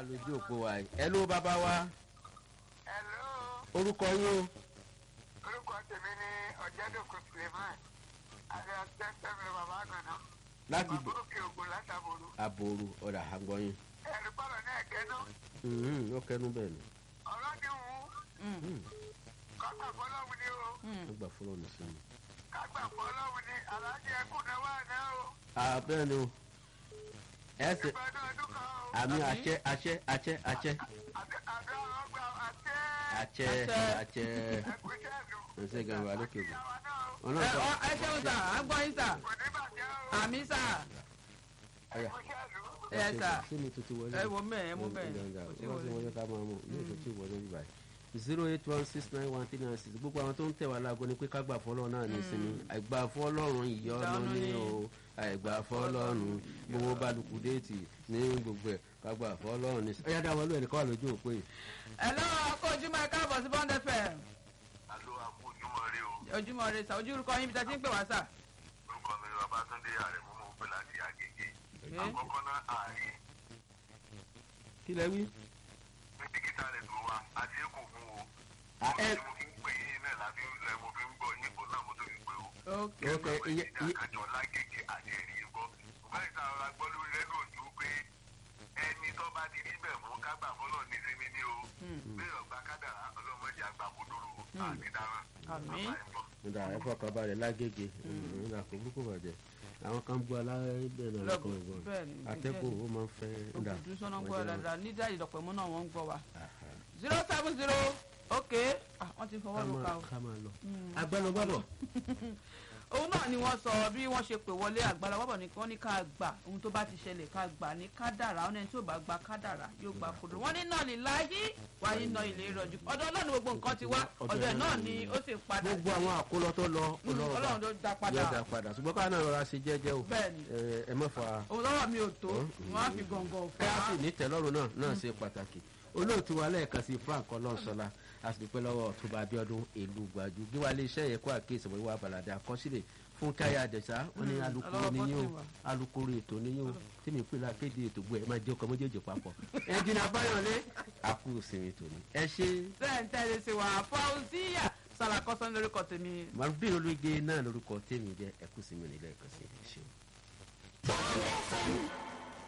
lójú òpó wa yìí ẹ ló bàbá wa Hello, orúkọ yín o orúkọ tèmi ní ọ̀jẹ̀dọ̀kọ̀ Suleiman àti àtẹ́sẹ̀mì bàbá àgànná. láti Bàbá òkè ògùn látàbòrò. àbòrò ọ̀dà àgbọ̀yìn Ẹ̀rí pàrọ̀ náà kẹ́nu. ó kẹnu bẹ́ẹ̀ ni Ọ̀rọ̀ ni wù ú. Kágbà fọlọ́hún ni o. ó gbà fọlọ́ ní sinmi. Kágbà fọlọ́hún ni aláàjì ẹkùn náà wà náà o. bẹ́ẹ̀ ni o ẹ ṣe Ìgbàdàn ọdún kan o. àmì àṣẹ àṣẹ àṣẹ àṣẹ Àti àdó ọgbà àtẹ́. àṣẹ àṣẹ Ẹ̀kúṣẹ́ ìlú. ẹsẹ gan wa lókè bò Ìyàwó náà o. ọ̀nà ẹ sọ ọ ẹ ṣeun sà á gbọ́ yín sà Kò ní bàjẹ́ o. àmì sà ọ̀yà Ẹ̀kúṣẹ́ ìlú. ẹ sà ṣé mi tuntun wọlé ẹ wo mẹ́ẹ̀ ẹ mú bẹ́ẹ̀ kò sí wọ́n ti wọlé. wọlé ká máa mú ní ètò tí ìwọlé bíbá yìí zero eight one six nine one three nine six gbogbo àwọn tó ń tẹ̀ wá láago ni pé ká gbà fọlọ́ náà ní sinmi àìgbà fọlọ́run ìyọ́nú Ìyọ́nú ní ni. o àìgbà fọlọ́run gbogbo balùkù déètì ní gbogbo ẹ̀ ká gbà fọlọ́run ní sinmi. ọ̀yá dáwọ́ lóye nìkan wà lójú òpó yìí. ẹ lọ́wọ́ kó ojúmọ́ ẹ káàbọ̀ sí bond fm alo akójúmọ́ rí o ojúmọ́ rẹ sà ojú orúkọ yín bí ta ti ń pè wá sà. orúkọ mi ni babatunde àrẹ̀mú mo pè láti àgègè Okay. àkọ́kọ́ náà ààrí kí lẹ wí. mísíkítà rẹ̀ tó wa àti èkó fún o À, ẹ- tí mo fi ń pè yín náà láti lẹ mo fi ń gbọ́ yín kó náà mo tó fi pè o ok ok iye iye àjọ lágègè àti ẹ̀rí gbọ́ ṣùgbọ́n ìta ọ̀la gbọ́ lórí rẹ́díò tó pé ẹni tó bá ti rí bẹ̀ mú kágbà fọlọ́ ní sinmi ní o bí ọ̀gbà kádàrá ọlọ́mọdé àgbà kodoro àti dára Àmín. nígbà ẹ fọkàn balẹ̀ lágége nígbà kò burúkú bàjẹ́ àwọn kan bu aláìbẹ̀ náà lọ́kàn ìbọn bẹ́ẹ̀ ni atẹ́kùn ó máa ń fẹ́ nígbà òkùnkùn sọ́nà ń gbọ́ dáadáa nídà ìdọ̀pẹ̀ mú náà wọ́n ń gbọ́ wa zero seven zero ok ah wọ́n ti fọwọ́ lù ká o. ká máa lọ. agbẹnugbọdọ òun náà ni wọ́n sọ bí wọ́n ṣe pè wọlé àgbàlá wọ́pọ̀ ní wọ́n ní ká gbà ohun tó bá ti ṣẹlẹ̀ ká gbà ní kádàrá ọ̀nà tí ò bá gba kádàrá yóò gba kodò wọ́n ní náà ní láyé wáyé náà ilé ìrọ̀jú ọ̀dọ̀ ọlọ́run gbogbo nǹkan ti wá ọ̀dọ̀ ẹ̀ náà ni ó sì padà gbogbo àwọn àkólọ tó lọ Mm, ọlọ́run ló dá padà yóò dá padà ṣùgbọ́n káwọn náà rọra ṣe jẹ́jẹ́ o bẹ́ẹ̀ ni ẹ ẹ má fa òun lọ́wọ́ mi ò tó wọ́n á fi gàngàn ká fà sì ní tẹ́lọ́rùn náà náà ṣe pàtàkì olóòtú wa lẹ́ẹ̀kan sí frank ọlọ́ọ̀sọ́lá a sì dúpẹ́ lọ́wọ́ ọ̀túnba abiodun èlú gbàjú gíwá iléeṣẹ́ yẹn kó àkíyèsí wọ́n wá balàdé àkọsílẹ̀ fún táyà àjẹsà wọn ní alukoro ọlọ́wọ́ níyìn o bọ́tì wa. alukoro ètò níyìn o tèmi pé la kéde ètò gbọ́ ẹ máa jẹ́ ọkọ̀ méjèèjì papọ̀ ẹnjìnà báyọ̀lé àkú ìsinmi tòní ẹ ṣe sẹ́ńtẹ́lẹ̀ sí wa fauziya sàlàkọ́sọ́ lórúkọ tèmi màrúbí ológe náà lórúkọ tèmi jẹ́ ẹkú ìsinmi nílẹ̀ ẹ̀kọ́ sí ẹ ṣeun.